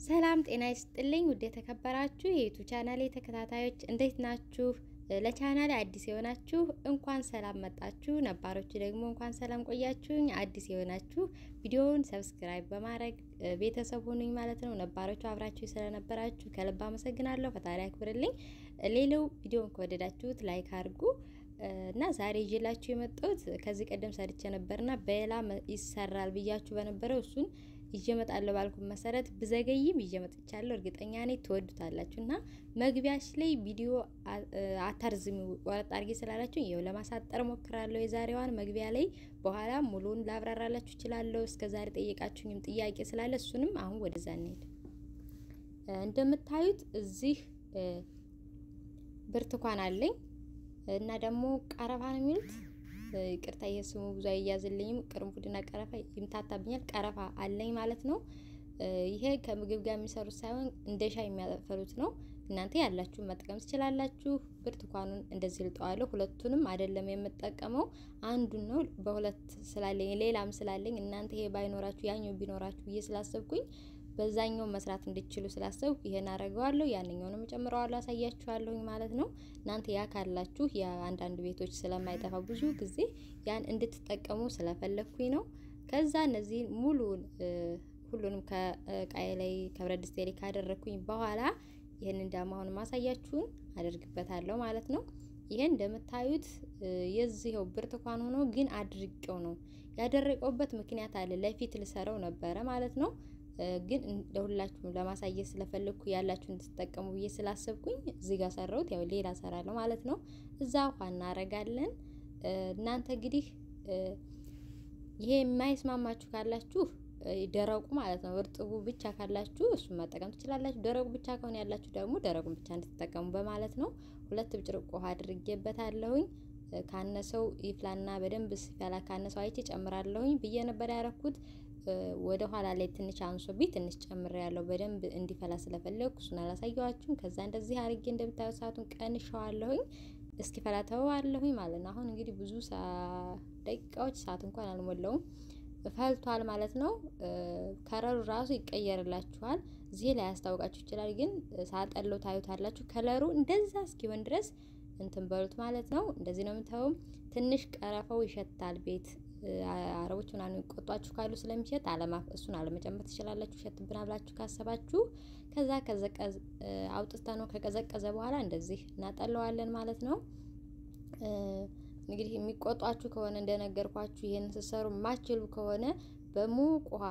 ሰላም ጤና ይስጥልኝ። ውድ የተከበራችሁ የዩቱብ ቻናሌ ተከታታዮች እንዴት ናችሁ? ለቻናሌ አዲስ የሆናችሁ እንኳን ሰላም መጣችሁ፣ ነባሮች ደግሞ እንኳን ሰላም ቆያችሁኝ። አዲስ የሆናችሁ ቪዲዮውን ሰብስክራይብ በማድረግ ቤተሰብ ሁኑኝ ማለት ነው። ነባሮቹ አብራችሁ ስለነበራችሁ ከልብ አመሰግናለሁ። ፈጣሪ ያክብርልኝ። ሌላው ቪዲዮውን ከወደዳችሁት ላይክ አድርጉ እና ዛሬ ይዤላችሁ የመጣሁት ከዚህ ቀደም ሰርቼ ነበርና በሌላ ይሰራል ብያችሁ በነበረው እሱን ይዤ እመጣለሁ ባልኩ መሰረት ብዘገይም ይዤ መጥቻለሁ። እርግጠኛ ነኝ ትወዱታላችሁ። እና መግቢያሽ ላይ ቪዲዮ አታርዝሚ ወረጥ አድርጌ ስላላችሁ ይኸው ለማሳጠር ሞክራለሁ። የዛሬዋን መግቢያ ላይ በኋላ ሙሉን ላብራራላችሁ እችላለሁ። እስከ ዛሬ ጠየቃችሁኝም ጥያቄ ስላለ እሱንም አሁን ወደዛ እንሄድ። እንደምታዩት እዚህ ብርቱካን አለኝ እና ደግሞ ቀረፋ ነው የሚሉት ይቅርታ ይሄ ስሙ ብዙ አይያዝልኝም። ቅርንፉድና ቀረፋ ይምታታብኛል። ቀረፋ አለኝ ማለት ነው። ይሄ ከምግብ ጋር የሚሰሩት ሳይሆን እንደ ሻይ የሚያፈሉት ነው። እናንተ ያላችሁ መጠቀም ትችላላችሁ። ብርቱካኑን እንደዚህ ልጠዋለሁ። ሁለቱንም አይደለም የምጠቀመው አንዱን ነው። በሁለት ስላለኝ ሌላም ስላለኝ እናንተ ይሄ ባይኖራችሁ ያኛው ቢኖራችሁ ብዬ ስላሰብኩኝ በዛኛው መስራት እንድችሉ ስላሰብኩ ይሄን አደርገዋለሁ። ያንኛውንም ጨምረዋለሁ፣ አሳያችኋለሁኝ ማለት ነው። እናንተ ያ ካላችሁ የአንዳንድ ቤቶች ስለማይጠፋ ብዙ ጊዜ ያን እንድትጠቀሙ ስለፈለግኩኝ ነው። ከዛ እነዚህ ሙሉን ሁሉንም ከቃይ ላይ ከብረት ድስቴ ላይ ካደረግኩኝ በኋላ ይህንን ደግሞ አሁን ማሳያችሁን አደርግበታለሁ ማለት ነው። ይሄን እንደምታዩት የዚህው ብርቱካን ሆኖ ግን አድርቄው ነው ያደረቀውበት ምክንያት አለ። ለፊት ልሰረው ነበረ ማለት ነው ግን ለሁላችሁም ለማሳየት ስለፈለግኩ ያላችሁ እንድትጠቀሙ ብዬ ስላሰብኩኝ እዚህ ጋር ሰራሁት። ያው ሌላ ሰራለሁ ማለት ነው። እዛ ውሃ እናረጋለን። እናንተ እንግዲህ ይሄ የማይስማማችሁ ካላችሁ ደረቁ ማለት ነው እርጥቡ ብቻ ካላችሁ እሱን መጠቀም ትችላላችሁ። ደረቁ ብቻ ከሆነ ያላችሁ ደግሞ ደረቁን ብቻ እንድትጠቀሙ በማለት ነው። ሁለት ብጭርቆ ውሃ አድርጌበታለሁኝ። ካነሰው ይፍላና በደንብ ሲፈላ ካነሰው አይቼ ጨምራለሁኝ ብዬ ነበር ያረኩት። ወደ ኋላ ላይ ትንሽ አንሶብኝ ትንሽ ጨምሬ ያለው በደንብ እንዲፈላ ስለፈለግኩ እሱን አላሳየዋችሁም። ከዛ እንደዚህ አርጌ እንደምታዩት ሰዓቱን ቀንሸዋለሁኝ እስኪፈላ ተወዋለሁኝ ማለት ነው። አሁን እንግዲህ ብዙ ደቂቃዎች ሰዓት እንኳን አልሞላውም ፈልቷል ማለት ነው። ከለሩ ራሱ ይቀየርላችኋል። እዚህ ላይ ያስታውቃችሁ ይችላል፣ ግን ሳጠለው ታዩታላችሁ። ከለሩ እንደዛ እስኪሆን ድረስ እንትን በሉት ማለት ነው። እንደዚህ ነው የምታዩም። ትንሽ ቀረፈው ይሸታል ቤት አረቦች ምናምን ቆጧችሁ ካሉ ስለሚሸት አለማፍ እሱን አለመጨመር ትችላላችሁ። ሸትብን ብላችሁ ካሰባችሁ ከዛ ከዘቀዝ አውጥታ ነው ከቀዘቀዘ በኋላ እንደዚህ እናጠለዋለን ማለት ነው። እንግዲህ የሚቆጧችሁ ከሆነ እንደነገርኳችሁ ይሄን ስትሰሩ የማችሉ ከሆነ በሙቅ ውሃ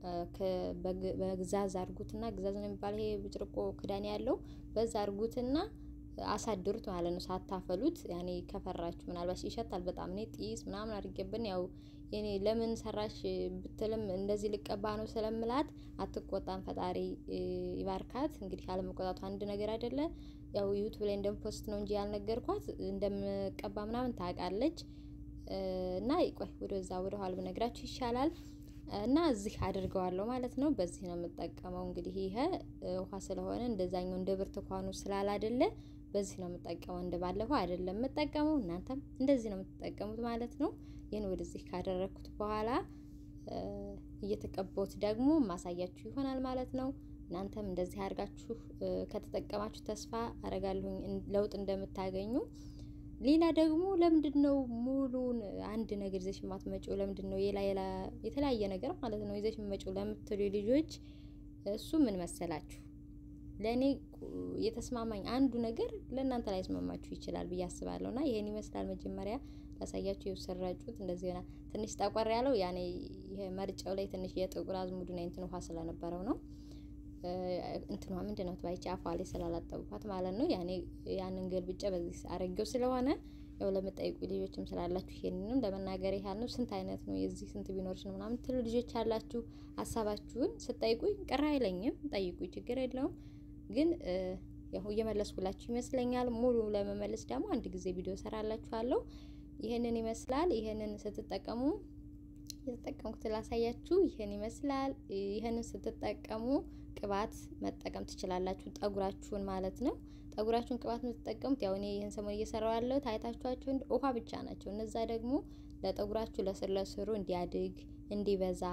በግዛዝ አርጉትና ግዛዝ ነው የሚባል ይሄ ብጭርቆ ክዳን ያለው በዛ አርጉትና አሳድሩት ማለት ነው። ሳታፈሉት ያኔ ከፈራችሁ ምናልባት ይሸታል በጣም እኔ ጢስ ምናምን አድርጌብን ያው የኔ ለምን ሰራሽ ብትልም እንደዚህ ልቀባ ነው ስለምላት አትቆጣም። ፈጣሪ ይባርካት። እንግዲህ አለመቆጣቱ አንድ ነገር አይደለ። ያው ዩቱብ ላይ እንደምፖስት ነው እንጂ ያልነገርኳት እንደምቀባ ምናምን ታውቃለች። እና ቆይ ወደዛ ወደ ኋላ ብነግራችሁ ይሻላል። እና እዚህ አድርገዋለሁ ማለት ነው። በዚህ ነው የምጠቀመው። እንግዲህ ይሄ ውሃ ስለሆነ እንደዛኛው እንደ ብርቱካኑ ስላላደለ በዚህ ነው የምጠቀመው። እንደ ባለፈው አይደለም የምጠቀመው። እናንተም እንደዚህ ነው የምትጠቀሙት ማለት ነው። ይህን ወደዚህ ካደረግኩት በኋላ እየተቀባሁት ደግሞ ማሳያችሁ ይሆናል ማለት ነው። እናንተም እንደዚህ አድርጋችሁ ከተጠቀማችሁ ተስፋ አረጋለሁኝ ለውጥ እንደምታገኙ። ሌላ ደግሞ ለምንድን ነው ሙሉን አንድ ነገር ይዘሽ የማትመጪው? ለምንድን ነው የላ የላ የተለያየ ነገር ማለት ነው ይዘሽ የምትመጪው ለምትሉ ልጆች እሱ ምን መሰላችሁ፣ ለእኔ የተስማማኝ አንዱ ነገር ለእናንተ ላይ ስማማችሁ ይችላል ብዬ አስባለሁ። እና ይሄን ይመስላል። መጀመሪያ ላሳያችሁ የሰራጩት እንደዚህ ሆና ትንሽ ጠቆር ያለው ያኔ ይሄ መርጫው ላይ ትንሽ የጥቁር አዝሙዱና እንትን ውሃ ስለነበረው ነው እንትኗ ምንድን ነው ትባይቻ አፏ ላይ ስላላጠብኳት ማለት ነው። ያኔ ያንን ገልብጬ በዚህ አረጌው ስለሆነ ያው ለምጠይቁ ልጆችም ስላላችሁ ይሄንንም ለመናገር ያህል ነው። ስንት አይነት ነው የዚህ ስንት ቢኖርሽ ነው ምናምን ትሉ ልጆች ያላችሁ ሀሳባችሁን ስጠይቁኝ ቅር አይለኝም፣ ጠይቁኝ፣ ችግር የለውም። ግን ያው እየመለስኩላችሁ ይመስለኛል። ሙሉ ለመመለስ ደግሞ አንድ ጊዜ ቪዲዮ ሰራላችኋለሁ። ይሄንን ይመስላል። ይሄንን ስትጠቀሙ የተጠቀምኩት ላሳያችሁ። ይሄን ይመስላል። ይሄንን ስትጠቀሙ ቅባት መጠቀም ትችላላችሁ፣ ጠጉራችሁን ማለት ነው። ጠጉራችሁን ቅባት የምትጠቀሙት ያው እኔ ይህን ሰሞን እየሰራው ያለው ታይታችኋቸው ውሃ ብቻ ናቸው። እነዛ ደግሞ ለጠጉራችሁ ለስር ለስሩ እንዲያድግ እንዲበዛ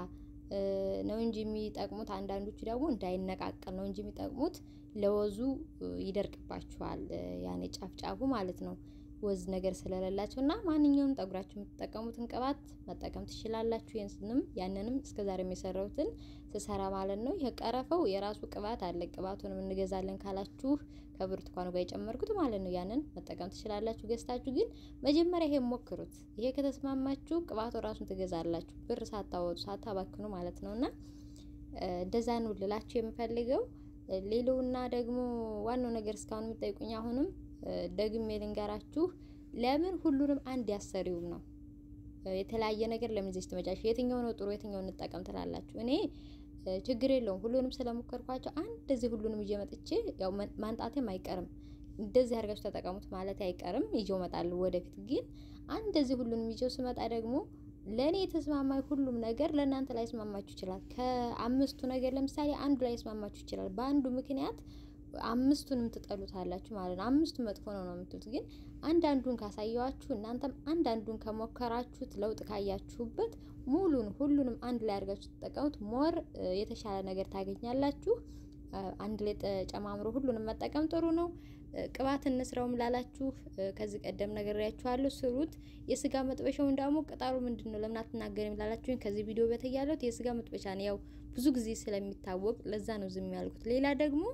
ነው እንጂ የሚጠቅሙት አንዳንዶቹ ደግሞ እንዳይነቃቀል ነው እንጂ የሚጠቅሙት ለወዙ ይደርቅባችኋል። ያኔ ጫፍ ጫፉ ማለት ነው ወዝ ነገር ስለሌላቸው እና ማንኛውም ጠጉራችሁ የምትጠቀሙትን ቅባት መጠቀም ትችላላችሁ። ይህንንም ያንንም እስከዛሬ የሰራሁትን ስሰራ ማለት ነው። ይህ ቀረፈው የራሱ ቅባት አለ። ቅባቱንም እንገዛለን ካላችሁ ከብርቱካኑ ጋር የጨመርኩት ማለት ነው። ያንን መጠቀም ትችላላችሁ ገዝታችሁ። ግን መጀመሪያ ይሄን ሞክሩት። ይሄ ከተስማማችሁ ቅባቱ ራሱን ትገዛላችሁ፣ ብር ሳታወጡ ሳታባክኑ ማለት ነው። እና እንደዛ ነው ልላችሁ የምፈልገው። ሌላውና ደግሞ ዋናው ነገር እስካሁን የምጠይቁኝ አሁንም ደግሜ ልንገራችሁ፣ ለምን ሁሉንም አንድ ያሰሪውም ነው የተለያየ ነገር ለምን ዜች ትመጫሽ? የትኛው ነው ጥሩ የትኛው እንጠቀም ትላላችሁ? እኔ ችግር የለውም ሁሉንም ስለሞከርኳቸው አንድ እዚህ ሁሉንም ይዤ መጥቼ ያው ማንጣቴም አይቀርም እንደዚህ አድርጋችሁ ተጠቀሙት ማለት አይቀርም። ይዤው እመጣለሁ ወደፊት። ግን አንድ እዚህ ሁሉንም ይዤው ስመጣ ደግሞ ለእኔ የተስማማኝ ሁሉም ነገር ለእናንተ ላይ ስማማችሁ ይችላል። ከአምስቱ ነገር ለምሳሌ አንዱ ላይ ስማማችሁ ይችላል። በአንዱ ምክንያት አምስቱንም ትጠሉታላችሁ ማለት ነው። አምስቱ መጥፎ ነው ነው የምትሉት። ግን አንዳንዱን ካሳየዋችሁ እናንተም አንዳንዱን ከሞከራችሁት ለውጥ ካያችሁበት ሙሉን ሁሉንም አንድ ላይ አድርጋችሁ ተጠቀሙት። ሞር የተሻለ ነገር ታገኛላችሁ። አንድ ላይ ተጨማምሮ ሁሉንም መጠቀም ጥሩ ነው። ቅባት እንስራውም ላላችሁ ከዚህ ቀደም ነግሬያችኋለሁ፣ ስሩት። የስጋ መጥበሻውን ደግሞ ቅጠሉ ምንድን ነው ለምን አትናገሪም ላላችሁኝ ከዚህ ቪዲዮ በተይ ያለሁት የስጋ መጥበሻ ነው። ያው ብዙ ጊዜ ስለሚታወቅ ለዛ ነው ዝም ያልኩት። ሌላ ደግሞ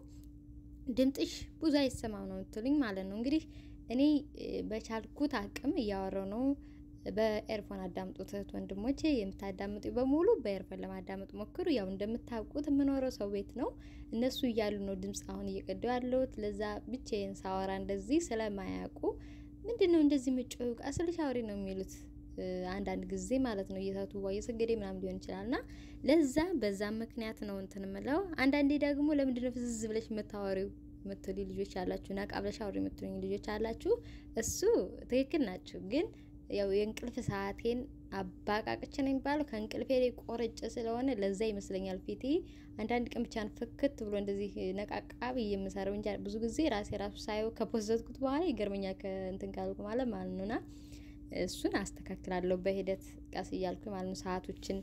ድምጥሽ ብዙ አይሰማም ነው የምትሉኝ ማለት ነው። እንግዲህ እኔ በቻልኩት አቅም እያወራው ነው። በኤርፎን አዳምጡት እህት ወንድሞቼ፣ የምታዳምጡ በሙሉ በኤርፎን ለማዳመጥ ሞክሩ። ያው እንደምታውቁት የምኖረው ሰው ቤት ነው። እነሱ እያሉ ነው ድምፅ አሁን እየቀዳው ያለሁት። ለዛ ብቻዬን ሳወራ እንደዚህ ስለማያውቁ ምንድን ነው እንደዚህ ምጮው ቀስልሽ አውሪ ነው የሚሉት አንዳንድ ጊዜ ማለት ነው። እየሳቱ ዋ እየሰገደ ምናምን ሊሆን ይችላል እና ለዛ በዛ ምክንያት ነው እንትን ምለው። አንዳንዴ ደግሞ ለምንድነው ፍዝዝ ብለሽ የምታወሪው የምትሉ ልጆች አላችሁ፣ ነቃ ብለሽ አውሪ የምትሉኝ ልጆች አላችሁ። እሱ ትክክል ናችሁ። ግን ያው የእንቅልፍ ሰዓቴን አባቃቅች ነው የሚባለው ከእንቅልፌ ላይ ቆርጭ ስለሆነ ለዛ ይመስለኛል ፊቴ አንዳንድ ቀን ብቻን ፍክት ብሎ እንደዚህ ነቃቃ ብዬ የምሰራው እንጂ ብዙ ጊዜ ራሴ ራሱ ሳየው ከፖዘትኩት በኋላ ይገርመኛል ከእንትን ካልኩ ማለት ማለት ነውና እሱን አስተካክላለሁ በሂደት ቀስ እያልኩኝ ማለት ነው። ሰዓቶችን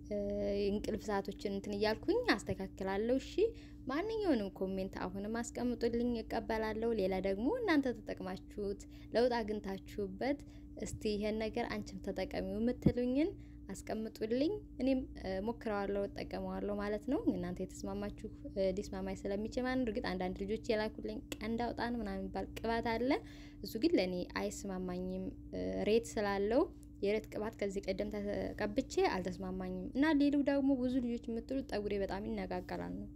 እንቅልፍ ሰዓቶችን እንትን እያልኩኝ አስተካክላለሁ። እሺ ማንኛውንም ኮሜንት አሁንም አስቀምጡልኝ እቀበላለሁ። ሌላ ደግሞ እናንተ ተጠቅማችሁት ለውጥ አግኝታችሁበት እስቲ ይሄን ነገር አንቺም ተጠቀሚው የምትሉኝን አስቀምጡልኝ። እኔም ሞክረዋለሁ እጠቀመዋለሁ ማለት ነው። እናንተ የተስማማችሁ ሊስማማኝ ስለሚችል ማለት ነው። እርግጥ አንዳንድ ልጆች የላኩልኝ ቀንድ አውጣን ምናምን የሚባል ቅባት አለ። እሱ ግን ለእኔ አይስማማኝም። ሬት ስላለው የሬት ቅባት ከዚህ ቀደም ተቀብቼ አልተስማማኝም። እና ሌላው ደግሞ ብዙ ልጆች የምትሉት ጠጉሬ በጣም ይነቃቀላል ነው።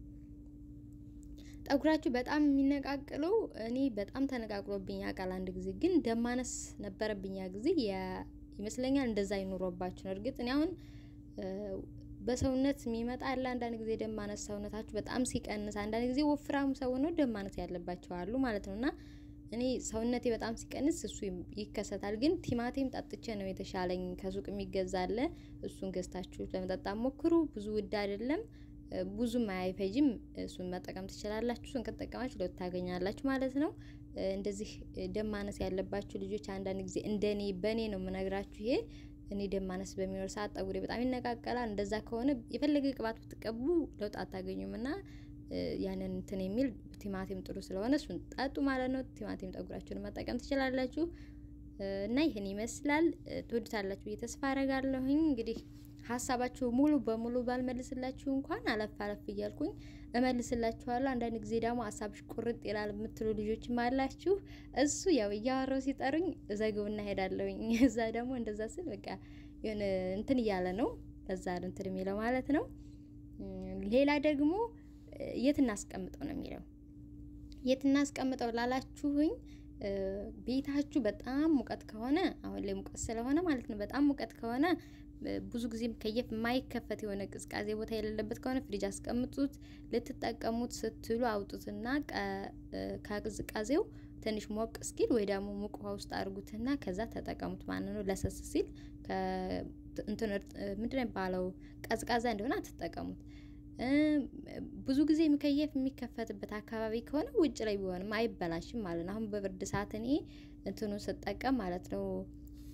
ጠጉራችሁ በጣም የሚነቃቅለው እኔ በጣም ተነቃቅሎብኝ ያውቃል። አንድ ጊዜ ግን ደማነስ ነበረብኝ ያ ጊዜ ይመስለኛል እንደዛ ይኑሮባችሁ ነው። እርግጥ እኔ አሁን በሰውነት የሚመጣ አለ። አንዳንድ ጊዜ ደም ማነስ ሰውነታችሁ በጣም ሲቀንስ፣ አንዳንድ ጊዜ ወፍራም ሰው ነው ደም ማነስ ያለባቸው አሉ ማለት ነው። እና እኔ ሰውነቴ በጣም ሲቀንስ እሱ ይከሰታል። ግን ቲማቲም ጠጥቼ ነው የተሻለኝ። ከሱቅ የሚገዛ አለ። እሱን ገዝታችሁ ለመጠጣት ሞክሩ። ብዙ ውድ አይደለም፣ ብዙም አይፈጅም። እሱን መጠቀም ትችላላችሁ። እሱን ከተጠቀማችሁ ለውጥ ታገኛላችሁ ማለት ነው። እንደዚህ ደም ማነስ ያለባችሁ ልጆች አንዳንድ ጊዜ እንደኔ በእኔ ነው የምነግራችሁ ይሄ እኔ ደም ማነስ በሚኖር ሰዓት ጠጉሬ በጣም ይነቃቀላል። እንደዛ ከሆነ የፈለገ ቅባት ብትቀቡ ለውጥ አታገኙም እና ያንን እንትን የሚል ቲማቲም ጥሩ ስለሆነ እሱን ጠጡ ማለት ነው። ቲማቲም ጠጉራችሁን መጠቀም ትችላላችሁ እና ይህን ይመስላል። ትወዱታላችሁ ብዬ ተስፋ አረጋለሁኝ። እንግዲህ ሀሳባችሁ ሙሉ በሙሉ ባልመልስላችሁ እንኳን አለፍ አለፍ እያልኩኝ እመልስላችኋለሁ። አንዳንድ ጊዜ ደግሞ ሀሳብሽ ቁርጥ ይላል የምትሉ ልጆችም አላችሁ። እሱ ያው እያወራው ሲጠሩኝ እዘግብና ሄዳለሁኝ። እዛ ደግሞ እንደዛ ስል በቃ የሆነ እንትን እያለ ነው በዛ እንትን የሚለው ማለት ነው። ሌላ ደግሞ የት እናስቀምጠው ነው የሚለው የት እናስቀምጠው ላላችሁኝ ቤታችሁ በጣም ሙቀት ከሆነ አሁን ላይ ሙቀት ስለሆነ ማለት ነው። በጣም ሙቀት ከሆነ ብዙ ጊዜ ከየፍ የማይከፈት የሆነ ቅዝቃዜ ቦታ የሌለበት ከሆነ ፍሪጅ አስቀምጡት። ልትጠቀሙት ስትሉ አውጡትና ከቅዝቃዜው ትንሽ ሞቅ እስኪል ወይ ደግሞ ሙቅ ውሃ ውስጥ አድርጉትና ከዛ ተጠቀሙት ማለት ነው። ለሰስ ሲል እንትን ምንድን ነው የሚባለው ቀዝቃዛ እንደሆነ አትጠቀሙት። ብዙ ጊዜ የሚከየፍ የሚከፈትበት አካባቢ ከሆነ ውጭ ላይ ቢሆንም አይበላሽም ማለት ነው። አሁን በብርድ ሰዓት እኔ እንትኑን ስጠቀም ማለት ነው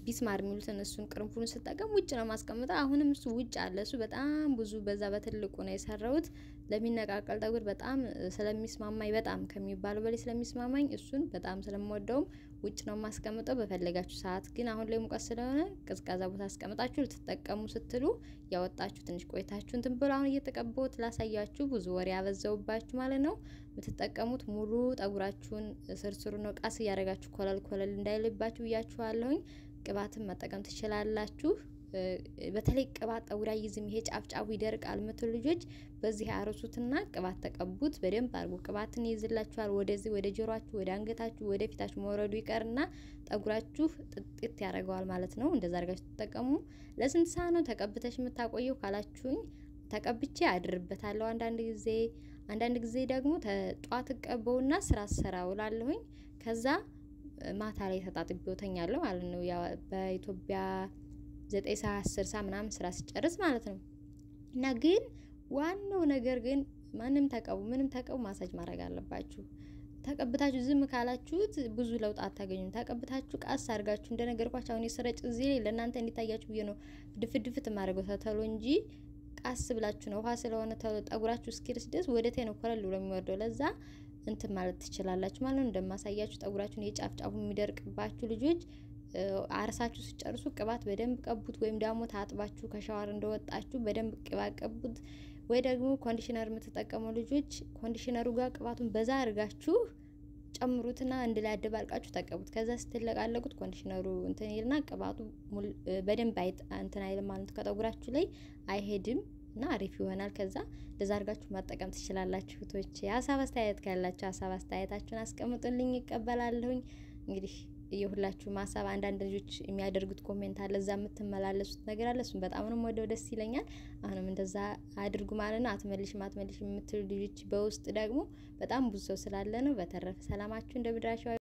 ቢስማር የሚሉትን እሱን ቅርንፉዱን ስጠቀም ውጭ ነው ማስቀምጠው። አሁንም እሱ ውጭ አለ። እሱ በጣም ብዙ በዛ በትልቁ ነው የሰራሁት። ለሚነቃቀል ጠጉር በጣም ስለሚስማማኝ በጣም ከሚባሉ በላይ ስለሚስማማኝ እሱን በጣም ስለምወደውም ውጭ ነው ማስቀምጠው። በፈለጋችሁ ሰዓት ግን አሁን ላይ ሙቀት ስለሆነ ቀዝቃዛ ቦታ አስቀምጣችሁ ልትጠቀሙ ስትሉ ያወጣችሁ ትንሽ ቆይታችሁ እንትን ብሎ አሁን እየተቀባሁት ላሳያችሁ። ብዙ ወሬ ያበዛውባችሁ ማለት ነው። የምትጠቀሙት ሙሉ ጠጉራችሁን ስርስሩ ነው ቃስ እያደረጋችሁ ኮለል ኮለል እንዳይልባችሁ ብያችኋለሁኝ። ቅባትን መጠቀም ትችላላችሁ። በተለይ ቅባት ጠጉር አይዝም፣ ይሄ ጫፍ ጫፉ ይደርቃል ምትሉ ልጆች በዚህ አርሱትና ቅባት ተቀቡት። በደንብ አድርጎ ቅባትን ይይዝላችኋል። ወደዚህ ወደ ጆሮአችሁ፣ ወደ አንገታችሁ፣ ወደ ፊታችሁ መውረዱ ይቀርና ጠጉራችሁ ጥጥት ያደርገዋል ማለት ነው። እንደዛ አድርጋችሁ ተጠቀሙ። ለስንት ሰዓት ነው ተቀብተሽ የምታቆየው ካላችሁኝ፣ ተቀብቼ አድርበታለሁ አንዳንድ ጊዜ አንዳንድ ጊዜ ደግሞ ጠዋት እቀበውና ስራ ስራ ውላለሁኝ ከዛ ማታ ላይ ተጣጥቤው ተኛለሁ ማለት ነው። ያው በኢትዮጵያ ዘጠኝ ሰዓት አስር ሰዓት ምናምን ስራ ሲጨርስ ማለት ነው። እና ግን ዋናው ነገር ግን ማንም ተቀቡ ምንም ተቀቡ ማሳጅ ማድረግ አለባችሁ። ተቀብታችሁ ዝም ካላችሁት ብዙ ለውጥ አታገኙም። ተቀብታችሁ ቃስ አድርጋችሁ እንደነገርኳችሁ አሁን የስረጭ እዚህ ላይ ለእናንተ እንዲታያችሁ ብዬ ነው ድፍት ድፍት የማደርገው ተተሎ እንጂ ቃስ ብላችሁ ነው ውሃ ስለሆነ ጠጉራችሁ እስኪርስ ድረስ ወደ ቴ ነው ኮረል ብሎ የሚወርደው ለዛ እንትን ማለት ትችላላችሁ ማለት ነው። እንደማሳያችሁ ጠጉራችሁን የጫፍ ጫፉ የሚደርቅባችሁ ልጆች አርሳችሁ ሲጨርሱ ቅባት በደንብ ቀቡት፣ ወይም ደግሞ ታጥባችሁ ከሻወር እንደወጣችሁ በደንብ ቅባት ቀቡት። ወይ ደግሞ ኮንዲሽነር የምትጠቀሙ ልጆች ኮንዲሽነሩ ጋር ቅባቱን በዛ አድርጋችሁ ጨምሩትና አንድ ላይ አደባልቃችሁ ተቀቡት። ከዛ ስትለቃለቁት ኮንዲሽነሩ እንትን ይልና ቅባቱ በደንብ አይጥ እንትን አይልም ማለት ከጠጉራችሁ ላይ አይሄድም እና አሪፍ ይሆናል። ከዛ እንደዛ አድርጋችሁ መጠቀም ትችላላችሁ። ቶች ሀሳብ አስተያየት ካላችሁ ሀሳብ አስተያየታችሁን አስቀምጡልኝ፣ ይቀበላለሁኝ። እንግዲህ የሁላችሁም ሀሳብ አንዳንድ ልጆች የሚያደርጉት ኮሜንት አለ፣ እዛ የምትመላለሱት ነገር አለ። እሱም በጣም ነው ወደው ደስ ይለኛል። አሁንም እንደዛ አድርጉ ማለት ነው። አትመልሽም አትመልሽም የምትሉ ልጆች በውስጥ ደግሞ በጣም ብዙ ሰው ስላለ ነው። በተረፈ ሰላማችሁ እንደ ምድራቸው